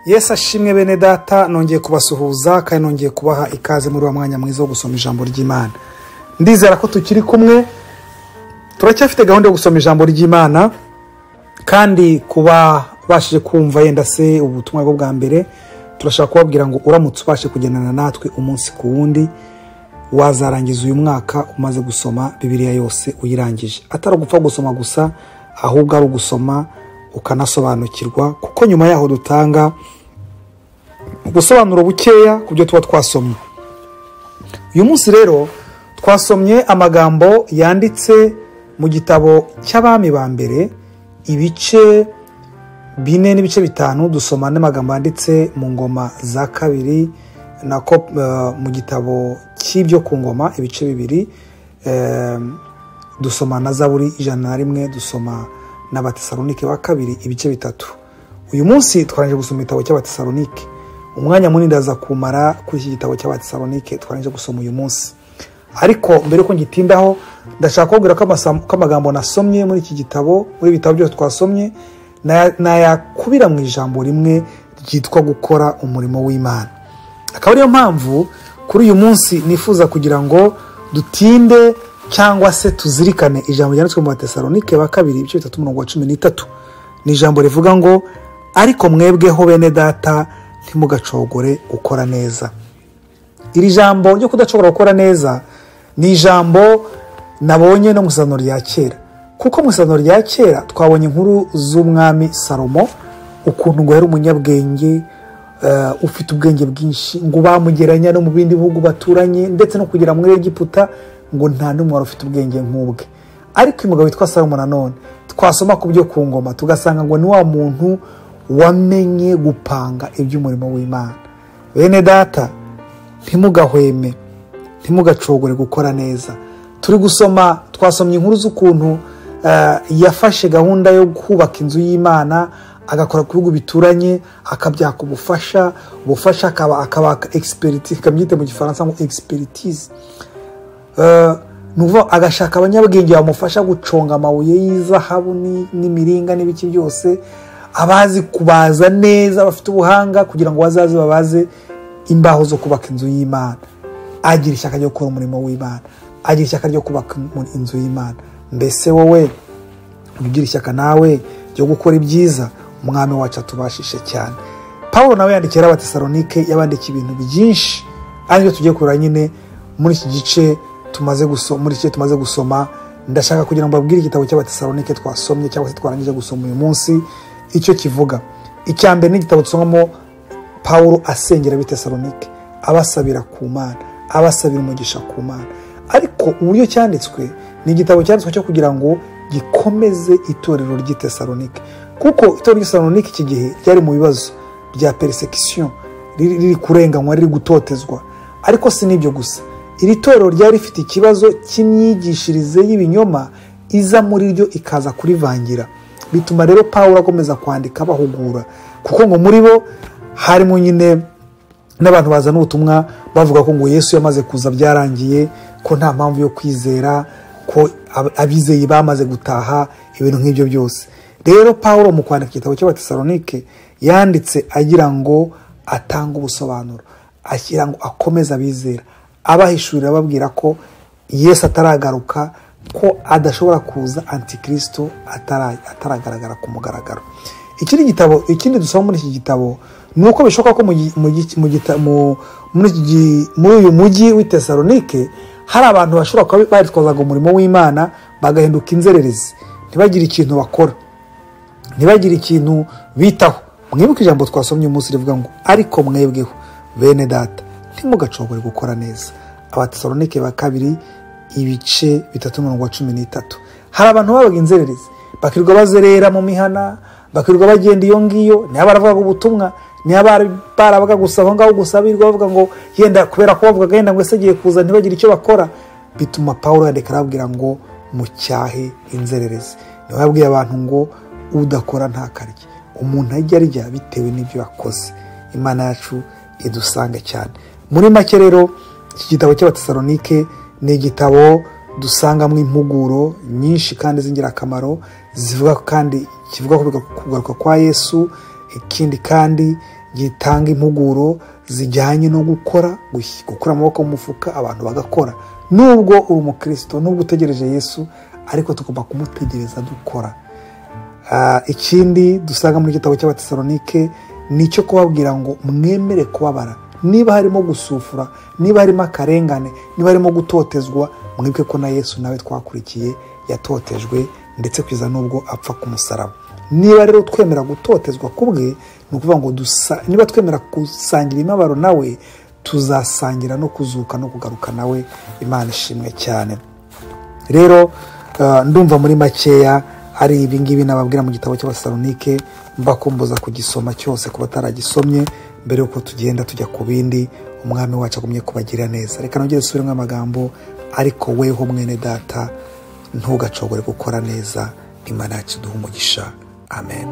yesi ashimwe bene data nongeye kubasuhuza kandi nongeye kubaha ikaze muri uwo mwanya mwiza wo gusoma ijambo ry'imana ndizera ko tukiri kumwe turacyafite gahunda yo gusoma ijambo ry'imana kandi kuba bashije kumva yenda se ubutumwa bwo bwa mbere turashaka kubabwira ngo uramutse ubashe kugendana natwe umunsi ku wundi wazarangiza uyu mwaka umaze gusoma bibiriya yose uyirangije atari ugupfa gusoma gusa ahubwo ari ugusoma ukanasobanukirwa kuko nyuma yaho dutanga ubusobanuro bukeya ku byo tuba twasomye uyu munsi rero twasomye amagambo yanditse mu gitabo cy'abami ba mbere ibice bine n'ibice bitanu dusoma n'amagambo yanditse mu ngoma za kabiri nako mu gitabo cy'ibyo ku ngoma ibice bibiri dusoma na zaburi ijana na rimwe dusoma n'abatesalonike ba kabiri ibice bitatu uyu munsi twarangije gusoma igitabo cy'abatesalonike umwanya munini ndaza kumara kuri iki gitabo cy'abatesalonike twarangije gusoma uyu munsi ariko mbere yuko ngitindaho ndashaka kubabwira ko amagambo nasomye muri iki gitabo muri ibi bitabo byose twasomye nayakubira mu ijambo rimwe ryitwa gukora umurimo w'imana akaba ariyo mpamvu kuri uyu munsi nifuza kugira ngo dutinde cyangwa se tuzirikane ijambo ryanditswe mu batesalonike ba kabiri ibice bitatu mirongo cumi n'itatu ni ijambo rivuga ngo ariko mwebweho bene data ntimugacogore gukora neza iri jambo ryo kudashobora gukora neza ni ijambo nabonye no mu isezerano rya kera kuko mu isezerano rya kera twabonye inkuru z'umwami salomo ukuntu ngo yari umunyabwenge ufite ubwenge bwinshi ngo bamugeranya no mu bindi bihugu baturanye ndetse no kugera muri egiputa ngo nta n'umwe wari ufite ubwenge nk'ubwe ariko uyu mugabo witwa salomo nanone twasoma ku byo ku ngoma tugasanga ngo ni wa muntu wamenye gupanga iby'umurimo w'imana bene data ntimugahweme ntimugacogore gukora neza turi gusoma twasomye inkuru z'ukuntu yafashe gahunda yo kubaka inzu y'imana agakora ku bihugu bituranye akabyaka ubufasha ubufasha akabaka egisipiriti tukamwite mu gifaransa ngo egisipiritize agashaka abanyabwenge bamufasha guconga amabuye y'izahabu n'imiringa n'ibiki byose abazi kubaza neza bafite ubuhanga kugira ngo bazaze babaze imbaho zo kubaka inzu y'imana agira ishyaka ryo gukora umurimo w'imana agira ishyaka ryo kubaka inzu y'imana mbese wowe ugira ishyaka nawe ryo gukora ibyiza umwami wacu atubashije cyane paul nawe yandikira abatesalonike yabandikiye ibintu byinshi aribyo tugiye kureba nyine muri iki gice tumaze gusoma muri iki gice tumaze gusoma ndashaka kugira ngo babwire igitabo cy'abatesalonike twasomye cyangwa se twarangije gusoma uyu munsi icyo kivuga icya mbere n'igitabo dusomamo paul asengera abitesalonike abasabira ku mana abasabira umugisha ku mana ariko uburyo cyanditswe ni igitabo cyanditswe cyo kugira ngo gikomeze itorero ry'itesalonike kuko itorero ry'itesalonike iki gihe ryari mu bibazo bya perisekisiyo riri kurenganywa riri gutotezwa ariko si n'ibyo gusa iri torero ryari rifite ikibazo cy'imyigishirize y'ibinyoma iza muri ryo ikaza kurivangira bituma rero paul akomeza kwandika bahugura kuko ngo muri bo harimo nyine n'abantu bazana ubutumwa bavuga ko ngo yesu yamaze kuza byarangiye ko nta mpamvu yo kwizera ko abizeye bamaze gutaha ibintu nk'ibyo byose rero paul mu kwandika igitabo cy'abatesalonike yanditse agira ngo atange ubusobanuro ashyira ngo akomeze abizera abahishurira ababwira ko yesu ataragaruka ko adashobora kuza antikirisito ataragaragara ku mugaragaro ikindi gitabo ikindi dusoma muri iki gitabo ni uko bishoboka ko muri uyu mujyi w'itesalonike hari abantu bashobora kuba baritwazaga umurimo w'imana bagahinduka inzererezi ntibagire ikintu bakora ntibagire ikintu bitaho mwibuke ijambo twasomye umunsi rivuga ngo ariko mwebweho bene data ntimugacogore gukora neza abatesalonike ba kabiri ibice bitatu mirongo cumi n'itatu hari abantu babaga inzererezi bakirirwa bazerera mu mihana bakirirwa bagenda iyo ngiyo niba baravugaga ubutumwa niba barabaga gusa aho ngaho gusa birirwa bavuga ngo yenda kubera ko bavugaga yenda ngo ese agiye kuza ntibagire icyo bakora bituma paul yandika arababwira ngo mucyahe inzererezi niba yabwiye abantu ngo udakora ntakarye umuntu ajya arya bitewe n'ibyo yakoze imana yacu idusange cyane muri make rero iki gitabo cy'abatesalonike ni igitabo dusangamo impuguro nyinshi kandi z'ingirakamaro zivuga kandi kivuga ku kugaruka kwa yesu ikindi kandi gitanga impuguro zijyanye no gukora gukura amaboko mu mufuka abantu bagakora nubwo uri umukristo nubwo utegereje yesu ariko tugomba kumutegereza dukora ikindi dusanga mu gitabo cy'abatesalonike ni icyo kubabwira ngo mwemere kubabara niba harimo gusufura niba harimo akarengane niba harimo gutotezwa mwebwe ko na yesu nawe twakurikiye yatotejwe ndetse kugeza n'ubwo apfa ku musaraba niba rero twemera gutotezwa ku bwe ni ukuvuga ngo niba twemera gusangira imibabaro nawe tuzasangira no kuzuka no kugaruka nawe imana ishimwe cyane rero ndumva muri makeya ari ibingibi nababwira mu gitabo cy'abasalonike mbakumbuza kugisoma cyose ku bataragisomye mbere y'uko tugenda tujya ku bindi umwami wacu agumye kubagira neza reka nongere dusubiremo amagambo ariko weho mwene data ntugacogore gukora neza imana yacu duha umugisha amen